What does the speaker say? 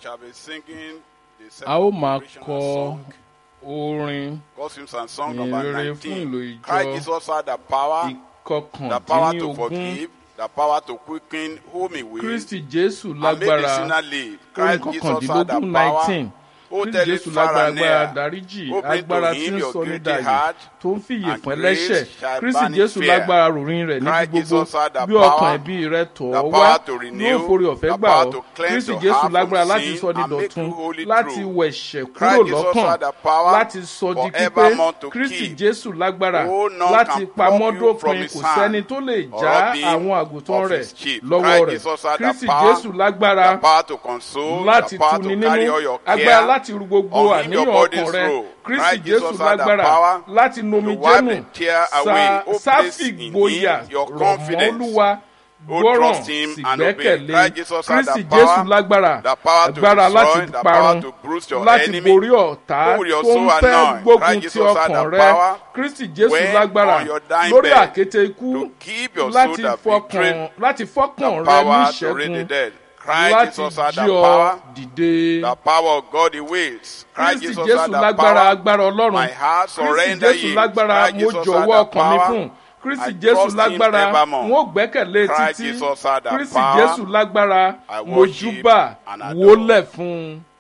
shall be singing the a ó máa second kọ song, orin God's hymns and song ìyìn number rere fún 19. ìlò ìjọ Christ Jesus had the power, the power to ìkọkàndínlógún forgive, the power to quicken whom he will, kristi jésù and make the lágbára sinner live. orin Christ Jesus had the kọkàndínlógún power, nineteen who kristi tell jésù it far lágbára and agbára near, dáríjì who bring agbára to tí him ń your sọ ní guilty dàyè heart, tó ń fìyè and pọ́n grace lẹ́ṣẹ̀ shall kristi banish jésù fear. lágbára ròrin rẹ̀ níbi Christ gbogbo Jesus had the bí ọkàn power, ẹbí rẹ tọ̀ the ọ́ wá power to renew, yóò forí ọ̀fẹ́ the gbà power ọ́ to cleanse kristi your jésù heart lágbára from láti sin sọ ní and make dọ̀tun you holy láti true. wẹ̀ṣẹ̀ kúrò Christ Jesus lọ́kàn had the power láti sọ di pípé forevermore to kristi keep. jésù lágbára Oh, none láti can pamọ́ pluck you from dópin his kò hand sẹ́ni tó lè or já rob him àwọn àgùntàn of rẹ̀ his sheep. lọ́wọ́ Christ rẹ̀ Jesus had the kristi power, jésù lágbára the power to console, láti the power tuni to carry all nínú your agbára care. láti ru gbogbo on him your àníyàn bodies ọkàn rẹ roll. kristi Christ jésù Jesus had the lágbára power láti nomi to wipe jẹ́nu the tear away. Oh, sa place sáfì in gboyà him your rọ̀ mọ́ confidence. olúwa Oh, gbọ́ràn trust him sì and obey. gbẹ́kẹ̀lé Christ Jesus had kristi the power, jésù lágbára the power to agbára destroy, láti the parun power to bruise your láti enemy. borí ọ̀tá Who will your tó ń soul fẹ́ anoint? gbógun Christ ti Jesus had ọkàn the rẹ power kristi jésù when lágbára on your dying lórí bed àkéte ikú to keep your soul láti the fọkàn victory, láti fọkàn the rẹ power to raise the níṣẹ́gun dead. Christ láti Jesus had the jí ọ power, dìde. the power of God he wills. Christ kristi Jesus jésù had the lágbára power. agbára ọlọ́run My heart kristi surrender jésù ye. lágbára Christ mo Jesus had jọ̀wọ́ the ọkàn mi power. fún kristi I jésù trust him lágbára evermore. n ó gbẹ́kẹ̀lé Christ títí Jesus had the kristi power. jésù lágbára I mo worship júbà and adore. wólẹ̀ fún un.